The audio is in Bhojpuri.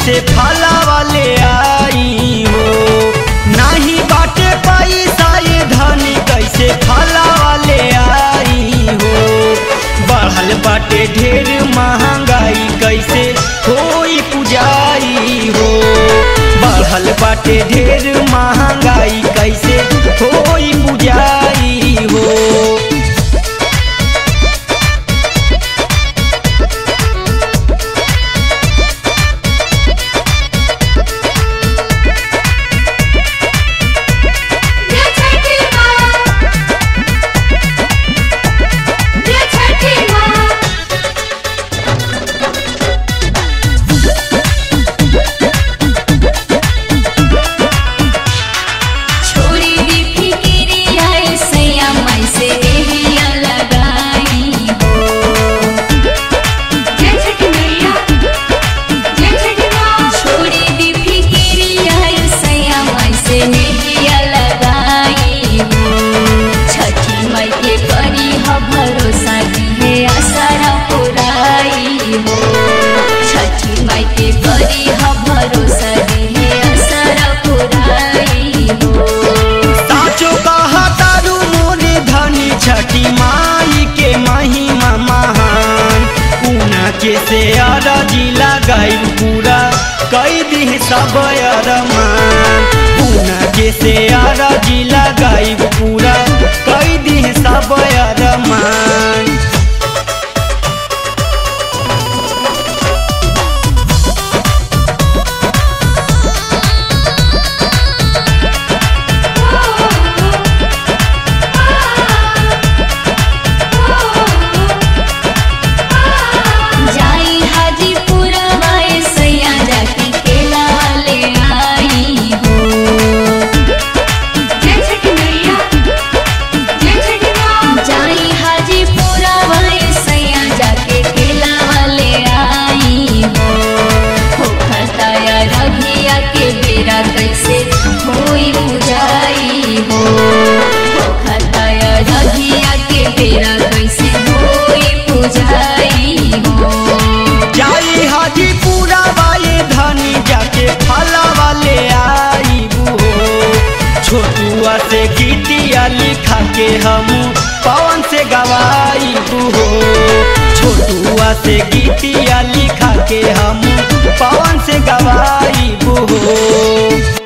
कैसे फला वाले आई हो नाही बाटे पैसा ये धनी कैसे फला वाले आई हो बढ़ल बाटे ढेर महंगाई कैसे होई पुजाई हो बढ़ल बाटे ढेर महंगाई कैसे होई पुजाई हो जय छठी माँ जय छठी माँ छोरी दी फिकिरिया सैया मैं से देहिया लगाई हो जय छठी मैया जय छठी माँ छोरी दी फिकिरिया सैया मैं से देहिया लगाई हो छठी माई के करी ह भरोसा दिहे आसारा पुराई हो छठी माई के करी ह भरोसा दिहे आसारा पुराई हो साचो कहा तारू मोरे धनी छठी माई के महिमा महान ऊना के से अरजी लगाई पूरा कई दी सब अरमान ऊना के से अरजी लगाई पूरा कई दी सब अरमान जाई हाजीपुर वाए सैया जाके केला ले आई हो जय छठी मैया जय छठी माँ जाई हाजीपुर वाए सैया जाके केला ले आई हो हो खताया रघिया के बेरा कैसे होई बुझाई हो हो खताया रघिया के बेरा कैसे होई बुझाई हो जाई हाजीपुरा वाले धनी जाके फला वाले आई हो छोटुआ से गीतिया लिखा के हम पवन से गवाई हो छोटुआ से गीतिया लिखा के हम पवन से गवाई हो